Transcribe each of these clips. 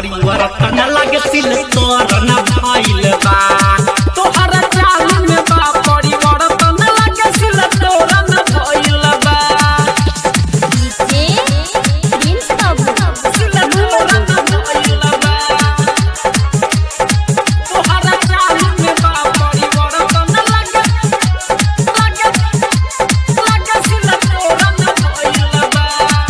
परिवर्तन लगे सिल तोरन भइल बा तोहरा चाल में बा परिवर्तन लगे सिल तोरन भइल बा डीजे प्रिंस बाबू सिल तोरन भइल बा तोहरा चाल में बा परिवर्तन लगे लगे लगे सिल तोरन भइल बा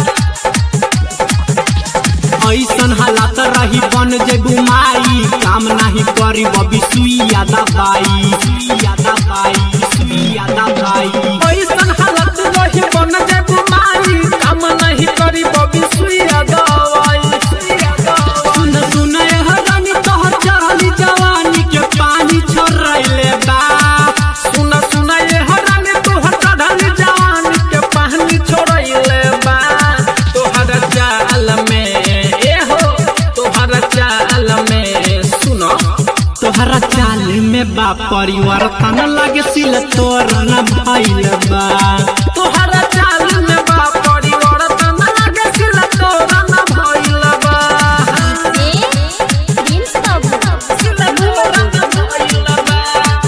ऐसन हालात रही बन जे गुमाई काम नाही करी बबी सुइया दबाई सुइया दबाई सुइया दबाई ऐसन हालत रही बन जे गुमाई काम नाही करी बबी सुइया दबाई सुइया दबाई सुन सुन ए हरानी तोहर चढ़ली जवानी के पानी छोड़ले बा सुन सुन ए हरानी तोहर चढ़ली जवानी के पानी छोड़ले बा तोहर चाल में ए हो तोहर चाल में सुनो तोहरा चाल में बा परिवर्तन लगे सिल तोर न भइल बा तोहरा चाल में बा परिवर्तन लगे सिल तोर न भइल बा डीजे प्रिंस बाबू सिल तोर न भइल बा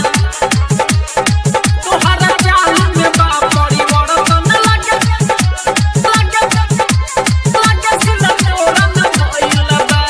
तोहरा चाल में बा परिवर्तन लगे लगे लगे सिल तोर न भइल बा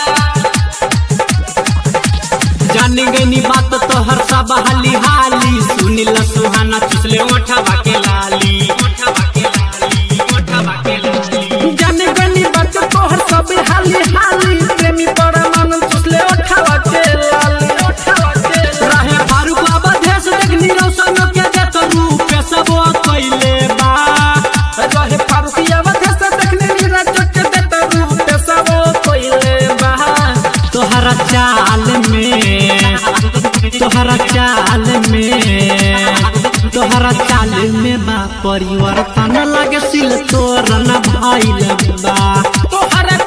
जान गनी बात तोहर सब हाली हाली सुनिल सुहाना चुसले ओठवा के लाली ओठवा के लाली ओठवा के लाली जान गनी बात तोहर सब हाली हाली प्रेमी परमान चुसले ओठवा के लाली ओठवा के रहे फारूक बाबा देश देखनी रौशन के देत रूप सब कइले बा रहे फारूक बाबा देश देखनी नीरज के देत रूप सब कइले बा तोहरा चाल में तोहरा चाल में तोहरा चाल में बा परिवर्तन लगे सिल तोरन भइल बा तोहरा